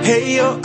Heyo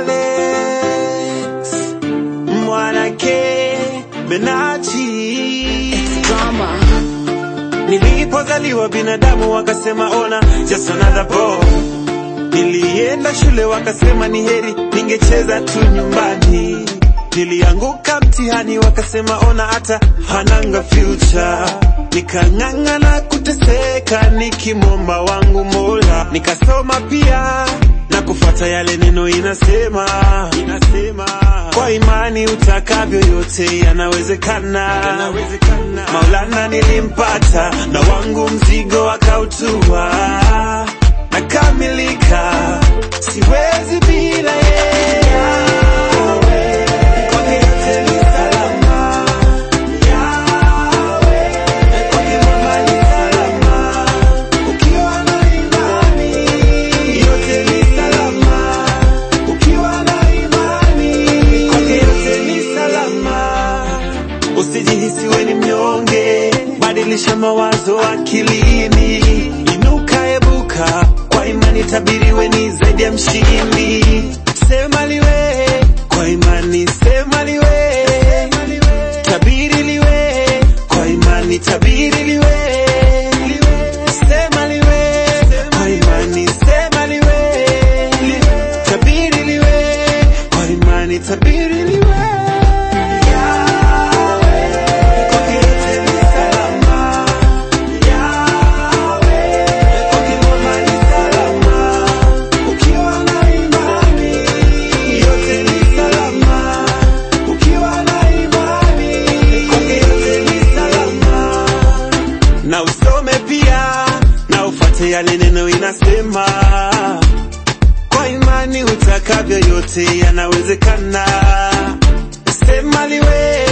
Alex mwanake Benachi Drama. Nilipozaliwa binadamu wakasema ona just another boy. Nilienda shule wakasema ni heri ningecheza tu nyumbani. Nilianguka mtihani wakasema ona hata hananga future. Nikang'ang'ana kuteseka nikimwomba wangu Mola, nikasoma pia na kufuata yale neno inasema, inasema kwa imani utakavyo yote yanawezekana, yanawezekana. Maulana nilimpata na wangu mzigo akautua, nakamilika, siwezi bila yeye. Kwake yote ni salama. Yawe, kwake mama ni salama. Ukiwa na imani, yote ni salama. Ukiwa na imani, kwake yote ni salama. Usijihisi we ni mnyonge, badilisha mawazo akilini, inuka ebuka, kwa imani tabiri we ni zaidi ya mshindi. Sema liwe kwa imani, sema liwe, tabiri liwe kwa imani, tabiri liwe, sema liwe kwa imani, sema liwe, tabiri liwe kwa imani, tabiri liwe. Kwake yote ni salama. Yawe, kwake mama ni salama. Ukiwa na imani, yote ni salama. Ukiwa na imani, kwake yote ni salama. Na usome pia na ufuate yale neno inasema, kwa imani utakavyo yote yanawezekana. Sema liwe